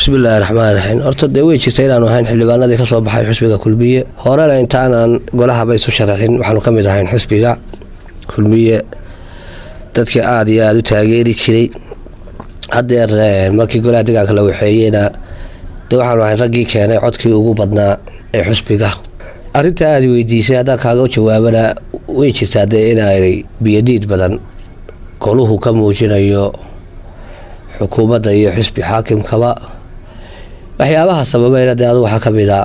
bismillahi raxmaan raxiim horta dee wey jirta inaanu ahayn xildhibaanadii kasoo baxay xusbiga kulmiye horena intaanan golahaba isu sharaxin waxaanu ka mid ahayn xusbiga kulmiye dadkii aada iyo aada u taageeri jiray hadeer markii golaha deegaanka la waxeeyeyna dee waxaanu ahayn raggii keenay codkii ugu badnaa ee xusbiga arrinta aada weydiisay haddaan kaaga jawaabana way jirtaa dee inay biyadiid badan goluhu ka muujinayo xukuumadda iyo xusbi xaakimkaba waxyaabaha sababayna dee adu waxaa ka mid a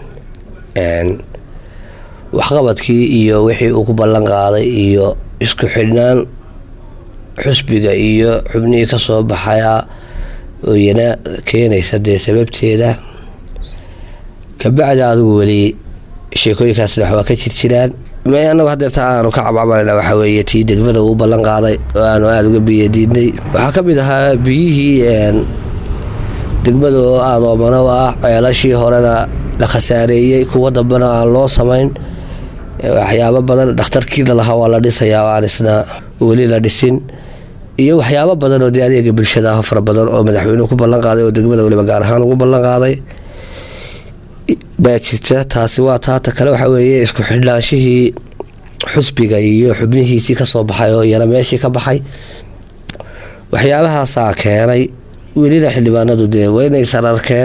waxqabadkii iyo wixii uu ku ballan qaaday iyo isku xidhnaan xusbiga iyo xubnihii kasoo baxaya ooyana keenaysa dee sababteeda kabacdi adigu weli sheekooyinkaasna waxbaa ka jir jiraan anagu hadeerta aanu ka cabcabanayna waxaa weeye tii degmada uu ballan qaaday oo aanu aada uga biyadiidnay waxaa ka mid ahaa biyihii degmada oo aada oomano u ah ceelashii horena la khasaareeyey kuwa dambena aan loo samayn waxyaabo badan dhakhtarkiina lahaa waa la dhisayaa oo aan isna weli la dhisin iyo waxyaabo badan oo dee adeega bulshada ah fara badan oo madaxweynuhu ku ballan qaaday oo degmada weliba gaar ahaan ugu ballan qaaday baa jirta taasi waa taata kale waxaa weeye isku xidhnaanshihii xusbiga iyo xubnihiisii kasoo baxay oo iyana meeshii ka baxay waxyaabahaasaa keenay welina xildhibaanadu dee waynaysan arkeen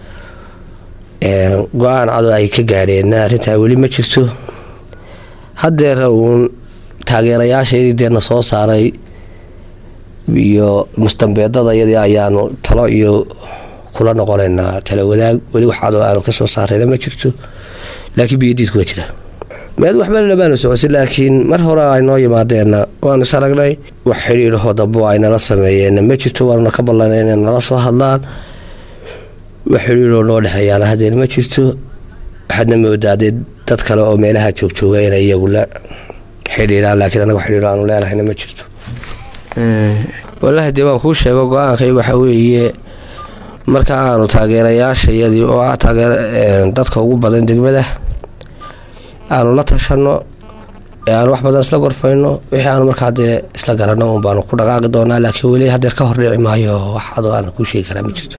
go-aan cado ay ka gaadheen arrintaa weli ma jirto hadeera uun taageerayaashaydii deena soo saaray iyo mustambeedada iyadii ayaanu talo iyo kula noqonaynaa tala wadaag weli waxaadoo aanu kasoo saarayna ma jirto laakiin biyadiidku waa jira meed waxbana lamaanu socosin laakiin mar hore ay noo yimaadeenna waanu is aragnay wax xidhiidhahoo dambo ay nala sameeyeenna ma jirto waanuna ka ballanay inay nala soo hadlaan wax xidhiidhoo noo dhexeeyaana haddeen ma jirto waxaadna moodaadee dad kale oo meelaha joogjooga inay iyagu la xidhiidhaan laakiin anagu xidhiidho aanu leenahayna ma jirto wallaahi dee waan kuu sheego go-aankaygu waxaa weeye marka aanu taageerayaashayadii oo ah taageer dadka ugu badan degmada aanu la tashano ee aanu wax badan isla gorfayno wixii aanu markaa dee isla garanno un baanu ku dhaqaaqi doonaa laakiin weli hadeer ka hordhici maayo wax adoo aana kuu sheegi karaa ma jirto